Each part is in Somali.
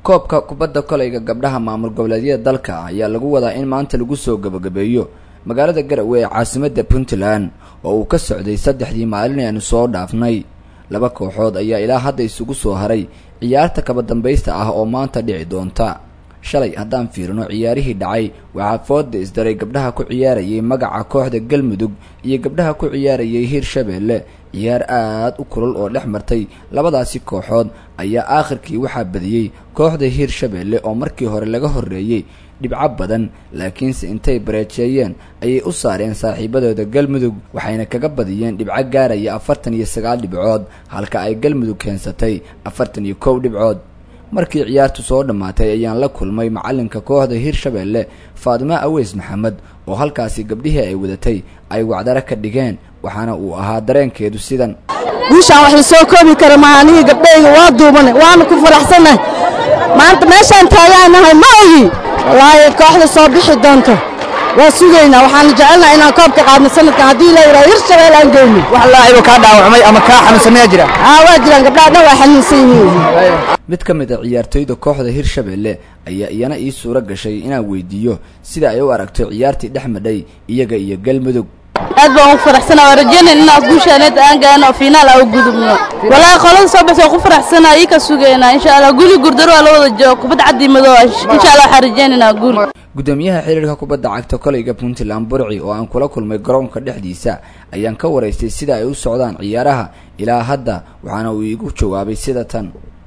koobka kubadda kolayga gabdhaha maamul goboleedyada dalka ayaa lagu wadaa in maanta lagu soo gabagabeeyo magaalada garowe ee caasimadda puntland oo uu ka socday saddexdii maalin aanu soo dhaafnay laba kooxood ayaa ilaa hadda isugu soo haray ciyaarta kaba dambaysta ah oo maanta dhici doonta shalay haddaan fiirino ciyaarihii dhacay waxaa fooda isdaray gabdhaha ku ciyaarayay magaca kooxda galmudug iyo gabdhaha ku ciyaarayay hirshabeelle ciyaar aad u kulul oo dhex martay labadaasi kooxood ayaa aakhirkii waxaa badiyey kooxda hirshabeelle oo markii hore laga horreeyey dhibco badan laakiinse intay bareejeeyeen ayay u saareen saaxiibadooda galmudug waxayna kaga badiyeen dhibco gaaraya afartan iyo sagaal dhibcood halka ay galmudug keensatay afartan iyo kow dhibcood markii ciyaartu soo dhammaatay ayaan la kulmay macalinka kooxda hirshabeelle faadimo aweys maxamed oo halkaasi gabdhihii ay wadatay ay wacdaro ka dhigeen waxaana uu ahaa dareenkeedu sidan wiishaan wax la soo koobi kara maanihii gabdhayga waa duubane waana ku faraxsannahay maanta meeshaan taagaanahay ma ogi wallaahi kooxda soo bixi doonto waa sugaynaa waxaan jecelnaha inaan koobka qaadno sanadkan haddii la yidhaha hirshabeel aan geyno wax laacibo kaa dhaawacmay ama kaa xanuunsanaya jira aa waa jiraan gabdhaha dhan waa xanuunsan yihiin mid ka mid a ciyaartoyda kooxda hirshabeelle ayaa iyana ii suuro gashay inaan weydiiyo sida ay u aragto ciyaartii dhex madhay iyaga iyo galmudug aad baan ugu faraxsanaa waa rajeynay inaan guushaaneed aan gaano oo fiinaal aan u gudubno walaahi qolada soo baxsa waan ku faraxsanaa ii ka sugaynaa insha allah guli gurdaro waa la wada joogo kubad caddi madow insha allah waxaan rajeynaynaa guul gudoomiyaha xiriirka kubadda cagta kolayga puntland burci oo aan kula kulmay garoonka dhexdiisa ayaan ka waraystay sida ay u socdaan ciyaaraha ilaa hadda waxaana uu iigu jawaabay sida tan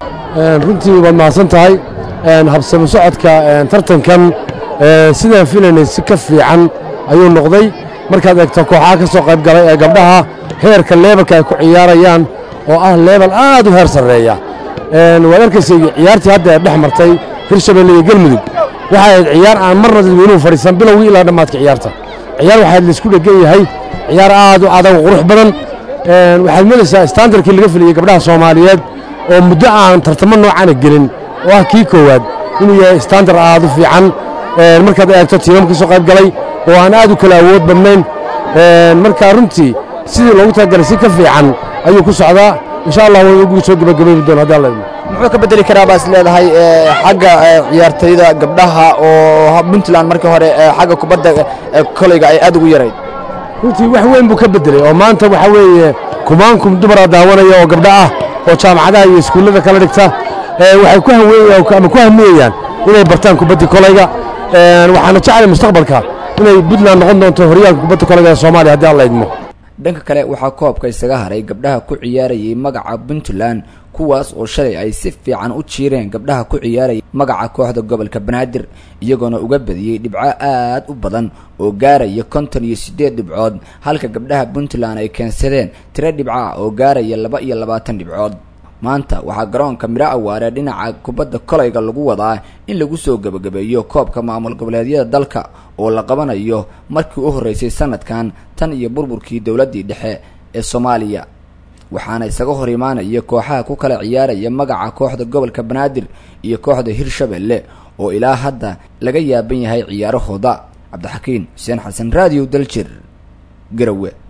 runtii waad mahadsan tahay habsamo socodka tartankan sidaan filaynay si ka fiican ayuu noqday markaad eegto kooxaha ka soo qayb galay ee gabdhaha heerka leebalka ay ku ciyaarayaan oo ah leebal aad u heer sarreeya waad arkaysay ciyaartii hadda ee dhex martay hirshabelle iyo galmudug waxay ahayd ciyaar aan marna dadweynuhu fadhiisan bilowgii ilaa dhammaadka ciyaarta ciyaar waxaad laisku dhegan yahay ciyaar aad u adag qurux badan waxaad moodaysaa standarkii laga filiyey gabdhaha soomaaliyeed oo muddo aan tartamo noocaana gelin oo ah kii koowaad inuu yahay standar aad u fiican markaad eegto tiimam ka soo qayb galay oo aan aad u kala awood badnayn marka runtii sidii loogu talagalay si ka fiican ayuu ku socdaa insha allah way ugu soo gebagabaybi doon haddii alla idmo muxuu ka bedeli karaa baas leedahay xagga ciyaartayda gabdhaha oo puntland markii hore xagga kubadda kolayga ay aad ugu yarayd runtii wax weyn buu ka beddelay oo maanta waxaa weeye kumaankum dumara daawanaya oo gabdho ah oo jaamacadaha iyo iskuullada kala dhigta waxay ku haweeyaan ama ku hamiyayaan inay bartaan kubaddii kolayga waxaana jeclay mustaqbalka inay puntland noqon doonto horyaalka kubadda kolayga ee soomaaliya haddii alla idmo dhanka kale waxaa koobka isaga haray gabdhaha ku ciyaarayay magaca puntland kuwaas oo shalay ay si fiican u jiireen gabdhaha ku ciyaaraya magaca kooxda gobolka banaadir iyagoona uga badiyey dhibco aad u badan oo gaaraya konton iyo siddeed dhibcood halka gabdhaha puntland ay keensadeen tiro dhibca oo gaaraya laba iyo labaatan dhibcood maanta waxaa garoonka midho awaare dhinaca kubadda kolayga lagu wadaa in lagu soo gebagabeeyo koobka maamul goboleedyada dalka oo la qabanayo markii u horreysay sanadkan tan iyo burburkii dowladdii dhexe ee soomaaliya waxaana isaga hor imaanaya kooxaha ku kala ciyaaraya magaca kooxda gobolka banaadir iyo kooxda hirshabelle oo ilaa hadda laga yaaban yahay ciyaarahooda cabdixakiin xuseen xasan raadiyo daljir garowe